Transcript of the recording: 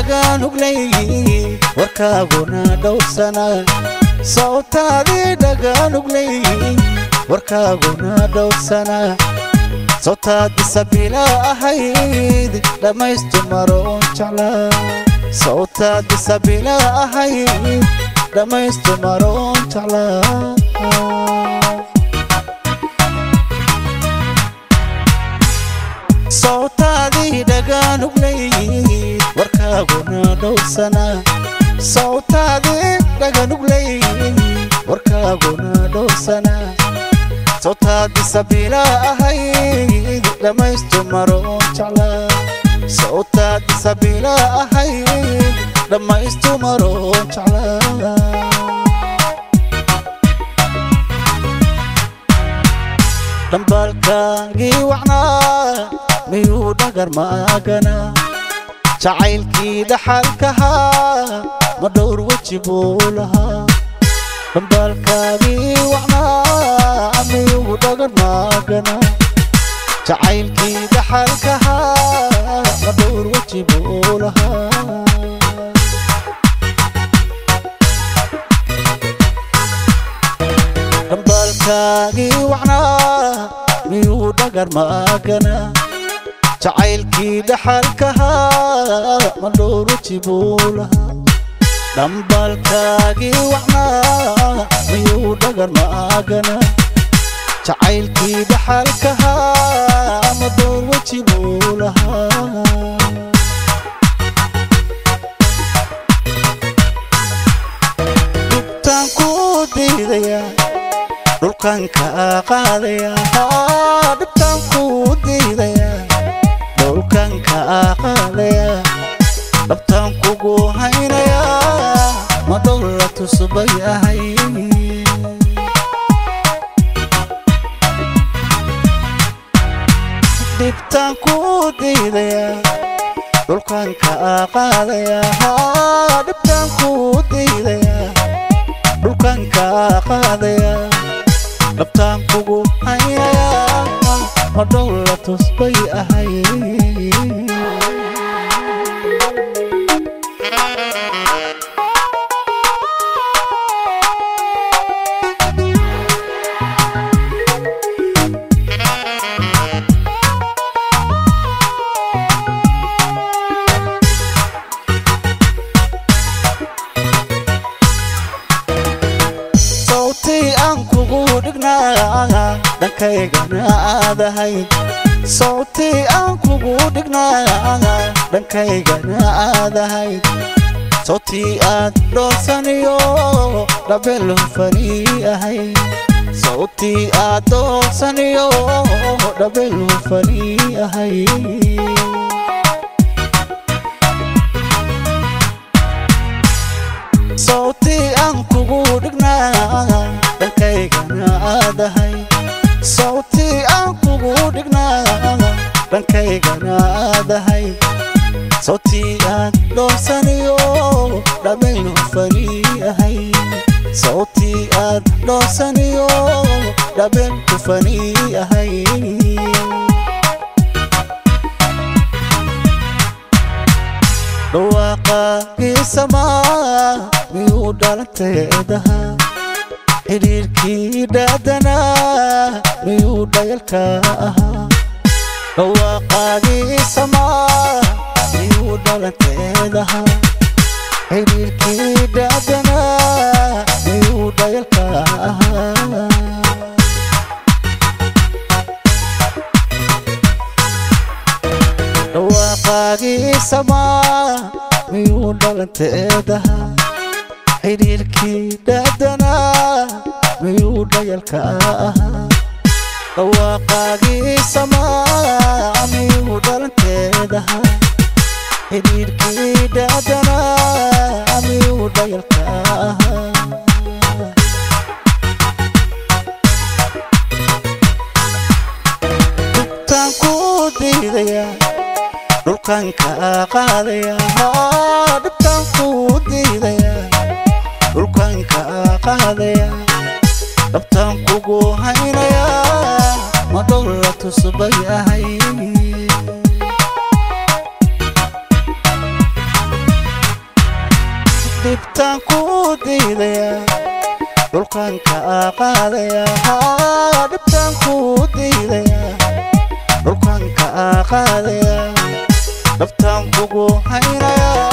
dhaganuglay warkaaguna dhowrsana sawtaadii dhaganuglay warkaaguna dhowrsana sawtaadii sabila ahayd dhammaystu maroon jeclaa sawtaadii sabila ahayd dhammaystu maroon jeclaa sawtaadii dhaganuglay warkaaguna dhowrsana sawtaadii dhaganuglay warkaaguna dhowrsana sawtaadii sabila ahayd dhammaystu maroon jeclaa sawtaadii sabila ahayd dhammaystu maroon jeclaa dhambaalkaagii wacnaa miyuu dhagar maagana jacaylkii dhaxalkahaa ma dhowr weji buu lahaa dhambaalkaagii wacnaa miyuu dhagar maagana jacaylkii dhaxalkahaa ma dhowr weji buu lahaa dhambaalkaagii wacnaa miyuu dhagar maagana jacaylkii dhaxalkahaa ma dhowr weji buu lahaa dhambaalkaagii wacnaa miyuu dhagar maagana jacaylkii dhaxalkahaa ma dhowr weji buu lahaa dhibtaan ku diidaya dhulkan ka qaadaya dhibtaan ku diidaya dhulkan ka qaadaya dhabtaan kugu haynaya ma dhowla tusbay ahay dhibtaan ku diidaya dhulkan ka qaadaya dhibtaan ku diidaya dhulkan ka qaadaya dhabtaan kugu haynaya ma dhowla tusbay ahay sawtii aan kugu dhignaa dhankaygana aadahay sawtii aan kugu dhignaa dhankaygana aadahay sawtii aad dhoolsaniyo dhabel hufanii ahay sawtii aad dhoolsaniyo dhabel hufanii ahay sawtii aan kugu dhignaa dhankaygana aadahay sawtii aan kugu dhignaa dhankaygana aadahay sawtii aad dhoolsaniyo dhammayn hufanii ahay sawtii aad dhoolsaniyo dhammayn hufanii ahay dhawaaqaagii samaa miyuu dhalanteedaha xidhiirkii dhaadanaa miyuu dhayalka ahaa dhawaaqaagii samaa miyuu dhalanteedaha xidhiirkii dhaadanaa miyuu dhayalka ahaa dhawaaqaagii samaa miyuu dhalanteedaha xidhiirkii dhaadanaa miyuu dhayalka ahaa dhawaaqaagii samaa miyuu dhalanteedaha xidhiirkii dhaadanaa miyuu dhayalka ahaa dhibtaan ku diidaya dhulkan ka qaadaya dhibtaan ku diidaya dhulkan ka qaadaya dhabtaan kugu haynaya ma dhowla tusbay ahay dhibtaan ku diidaya dhulkan ka qaadaya dhibtaan ku diidaya dhulkan ka qaadaya dhabtaan kugu haynaya